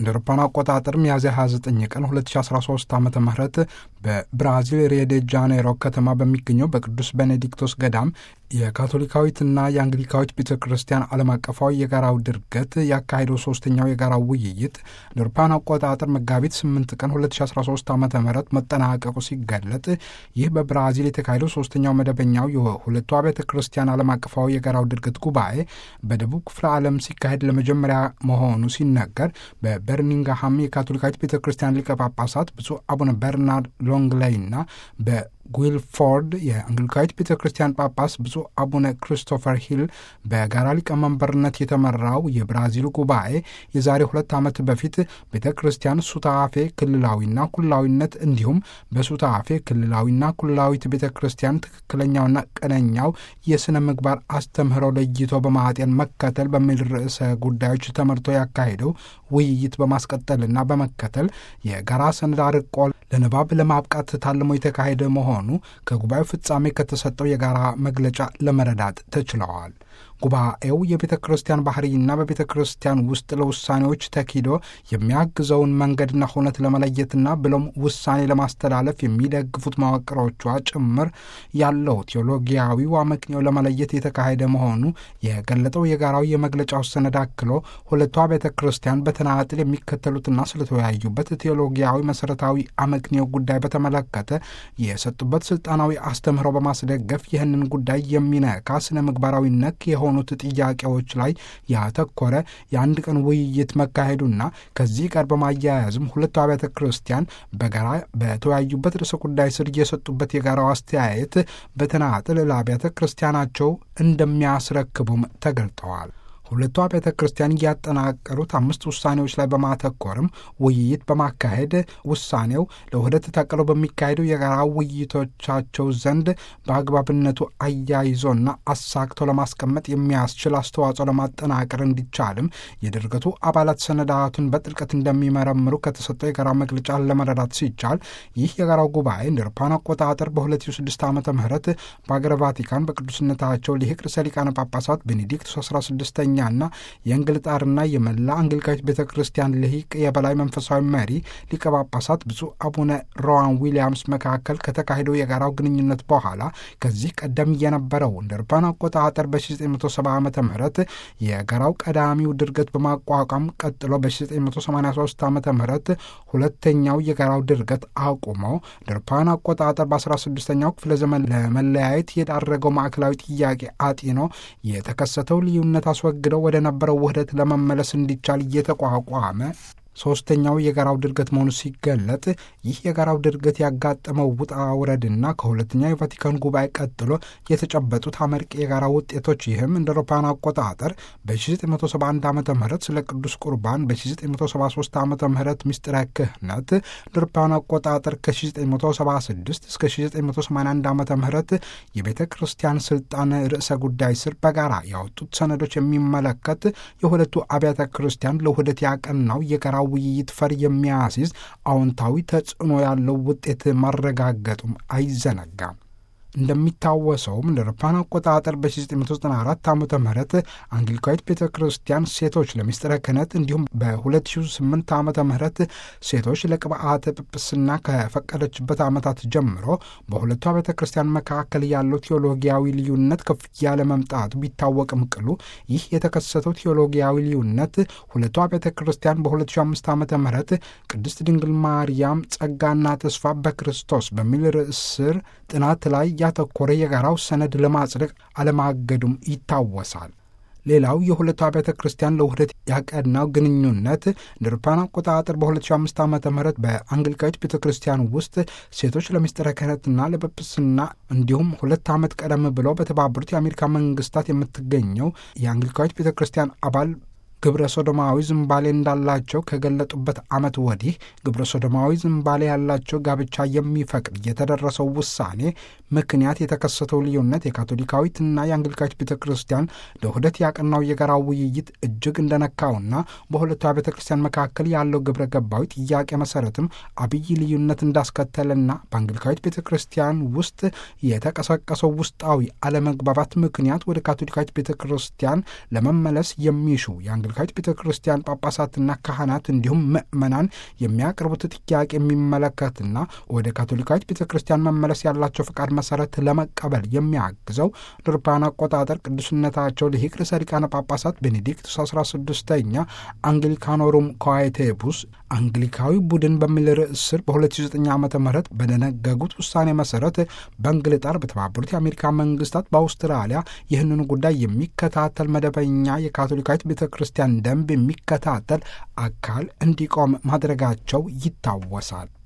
እንደ አውሮፓውያን አቆጣጠር ሚያዝያ 29 ቀን 2013 ዓ ም በብራዚል ሪዮ ዴ ጃኔሮ ከተማ በሚገኘው በቅዱስ ቤኔዲክቶስ ገዳም የካቶሊካዊትና የአንግሊካዊት ቤተ ክርስቲያን ዓለም አቀፋዊ የጋራው ድርገት ያካሄደው ሶስተኛው የጋራው ውይይት እንደ አውሮፓውያን አቆጣጠር መጋቢት 8 ቀን 2013 ዓ ም መጠናቀቁ ሲገለጥ ይህ በብራዚል የተካሄደው ሶስተኛው መደበኛው የሁለቱ አብያተ ክርስቲያን ዓለም አቀፋዊ የጋራው ድርገት ጉባኤ በደቡብ ክፍለ ዓለም ሲካሄድ ለመጀመሪያ መሆኑ ሲነገር በበርሚንግሃም የካቶሊካዊት ቤተ ክርስቲያን ሊቀ ጳጳሳት ብፁዕ አቡነ በርናርድ ሎንግሌይና በጉልፎርድ የአንግሊካዊት ቤተ ክርስቲያን ጳጳስ ብፁዕ አቡነ ክሪስቶፈር ሂል በጋራ ሊቀመንበርነት የተመራው የብራዚሉ ጉባኤ የዛሬ ሁለት ዓመት በፊት ቤተ ክርስቲያን ሱታፌ ክልላዊና ኩላዊነት እንዲሁም በሱታፌ ክልላዊና ኩላዊት ቤተ ክርስቲያን ትክክለኛውና ቀነኛው የሥነ ምግባር አስተምህሮ ለይቶ በማጤን መከተል በሚል ርዕሰ ጉዳዮች ተመርቶ ያካሄደው ውይይት በማስቀጠልና በመከተል የጋራ ሰነድ አርቆ ለንባብ ለማብቃት ታልሞ የተካሄደ መሆኑ ከጉባኤው ፍጻሜ ከተሰጠው የጋራ መግለጫ ለመረዳት ተችለዋል። ጉባኤው የቤተ ክርስቲያን ባህርይና በቤተ ክርስቲያን ውስጥ ለውሳኔዎች ተኪዶ የሚያግዘውን መንገድና ሁነት ለመለየትና ብሎም ውሳኔ ለማስተላለፍ የሚደግፉት መዋቅሮቿ ጭምር ያለው ቴዎሎጊያዊው አመክንዮ ለመለየት የተካሄደ መሆኑ የገለጠው የጋራው የመግለጫው ሰነድ አክሎ ሁለቷ ቤተ ክርስቲያን በተናጥል የሚከተሉትና ስለተወያዩበት ቴዎሎጊያዊ መሰረታዊ አመክንዮ ጉዳይ በተመለከተ የሰጡበት ስልጣናዊ አስተምህሮ በማስደገፍ ይህንን ጉዳይ የሚነካ ስነ ምግባራዊ ነክ የሆኑት ጥያቄዎች ላይ ያተኮረ የአንድ ቀን ውይይት መካሄዱና ከዚህ ጋር በማያያዝም ሁለቱ አብያተ ክርስቲያን በጋራ በተወያዩበት ርዕሰ ጉዳይ ስር የሰጡበት የጋራው አስተያየት በተናጥል ለአብያተ ክርስቲያናቸው እንደሚያስረክቡም ተገልጠዋል። ሁለቱ አብያተ ክርስቲያን እያጠናቀሩት አምስት ውሳኔዎች ላይ በማተኮርም ውይይት በማካሄድ ውሳኔው ለውህደት ታቅለው በሚካሄደው የጋራ ውይይቶቻቸው ዘንድ በአግባብነቱ አያይዞና አሳክቶ ለማስቀመጥ የሚያስችል አስተዋጽኦ ለማጠናቀር እንዲቻልም የድርገቱ አባላት ሰነዳቱን በጥልቀት እንደሚመረምሩ ከተሰጠው የጋራ መግለጫ ለመረዳት ሲቻል ይህ የጋራው ጉባኤ እንደ አውሮፓውያን አቆጣጠር በ2006 ዓ ም በአገረ ቫቲካን በቅዱስነታቸው ሊቅ ርዕሰ ሊቃነ ጳጳሳት ቤኔዲክቱስ 16ኛ ና የእንግልጣርና የመላ አንግሊካዊት ቤተ ክርስቲያን ልሂቅ የበላይ መንፈሳዊ መሪ ሊቀ ጳጳሳት ብፁዕ አቡነ ሮዋን ዊሊያምስ መካከል ከተካሄደው የጋራው ግንኙነት በኋላ ከዚህ ቀደም የነበረው እንደ አውሮፓውያን አቆጣጠር በ1970 ዓ ም የጋራው ቀዳሚው ድርገት በማቋቋም ቀጥሎ በ1983 ዓ ም ሁለተኛው የጋራው ድርገት አቁሞ እንደ አውሮፓውያን አቆጣጠር በ16ኛው ክፍለ ዘመን ለመለያየት የዳረገው ማዕከላዊ ጥያቄ አጢኖ የተከሰተው ልዩነት አስወግደው ወደ ነበረው ውህደት ለመመለስ እንዲቻል እየተቋቋመ ሶስተኛው የጋራው ድርገት መሆኑ ሲገለጥ ይህ የጋራው ድርገት ያጋጠመው ውጣ ውረድና ከሁለተኛው የቫቲካን ጉባኤ ቀጥሎ የተጨበጡት አመርቂ የጋራ ውጤቶች ይህም እንደ አውሮፓውያን አቆጣጠር በ1971 ዓ ም ስለ ቅዱስ ቁርባን በ1973 ዓ ም ምስጢረ ክህነት እንደ አውሮፓውያን አቆጣጠር ከ1976 እስከ 1981 ዓ ም የቤተ ክርስቲያን ስልጣን ርዕሰ ጉዳይ ስር በጋራ ያወጡት ሰነዶች የሚመለከት የሁለቱ አብያተ ክርስቲያን ለውህደት ያቀናው የጋራ ውይይት ፈር የሚያስይዝ አዎንታዊ ተጽዕኖ ያለው ውጤት ማረጋገጡም አይዘነጋም። እንደሚታወሰውም እንደ አውሮፓውያን አቆጣጠር በ1994 ዓ ም አንግሊካዊት ቤተ ክርስቲያን ሴቶች ለምስጢረ ክህነት እንዲሁም በ2008 ዓ ም ሴቶች ለቅብአተ ጵጵስና ከፈቀደችበት ዓመታት ጀምሮ በሁለቱ ቤተ ክርስቲያን መካከል ያለው ቴዎሎጊያዊ ልዩነት ከፍ ያለ መምጣቱ ቢታወቅም ቅሉ ይህ የተከሰተው ቴዎሎጊያዊ ልዩነት ሁለቱ ቤተ ክርስቲያን በ2005 ዓ ም ቅድስት ድንግል ማርያም ጸጋና ተስፋ በክርስቶስ በሚል ርዕስ ስር ጥናት ላይ ያተኮረ የጋራው ሰነድ ለማጽደቅ አለማገዱም ይታወሳል። ሌላው የሁለቱ አብያተ ክርስቲያን ለውህደት ያቀናው ግንኙነት እንደ አውሮፓውያን አቆጣጠር በ2005 ዓ ም በአንግሊካዊት ቤተ ክርስቲያን ውስጥ ሴቶች ለምስጢረ ክህነትና ለጵጵስና እንዲሁም ሁለት ዓመት ቀደም ብለው በተባበሩት የአሜሪካ መንግስታት የምትገኘው የአንግሊካዊት ቤተ ክርስቲያን አባል ግብረ ሶዶማዊ ዝንባሌ እንዳላቸው ከገለጡበት ዓመት ወዲህ ግብረ ሶዶማዊ ዝንባሌ ያላቸው ጋብቻ የሚፈቅድ የተደረሰው ውሳኔ ምክንያት የተከሰተው ልዩነት የካቶሊካዊትና የአንግሊካዊት ቤተ ክርስቲያን ለውህደት ያቀናው የጋራ ውይይት እጅግ እንደነካውና በሁለቱ ቤተ ክርስቲያን መካከል ያለው ግብረ ገባዊ ጥያቄ መሰረትም አብይ ልዩነት እንዳስከተለና በአንግሊካዊት ቤተ ክርስቲያን ውስጥ የተቀሰቀሰው ውስጣዊ አለመግባባት ምክንያት ወደ ካቶሊካዊት ቤተ ክርስቲያን ለመመለስ የሚሹ ካቶሊካዊት ቤተ ክርስቲያን ጳጳሳትና ካህናት እንዲሁም ምዕመናን የሚያቀርቡት ጥያቄ የሚመለከትና ወደ ካቶሊካዊት ቤተ ክርስቲያን መመለስ ያላቸው ፍቃድ መሰረት ለመቀበል የሚያግዘው ድርፓን አቆጣጠር ቅዱስነታቸው ልሂቅ ርዕሰ ሊቃነ ጳጳሳት ቤኔዲክቱስ 16ኛ አንግሊካኖሩም ኮዋይቴቡስ አንግሊካዊ ቡድን በሚል ርዕስ ስር በ2009 ዓ ም በደነገጉት ውሳኔ መሰረት በእንግልጣር በተባበሩት የአሜሪካ መንግስታት በአውስትራሊያ ይህንኑ ጉዳይ የሚከታተል መደበኛ የካቶሊካዊት ቤተ ክርስቲያን ደንብ የሚከታተል አካል እንዲቆም ማድረጋቸው ይታወሳል።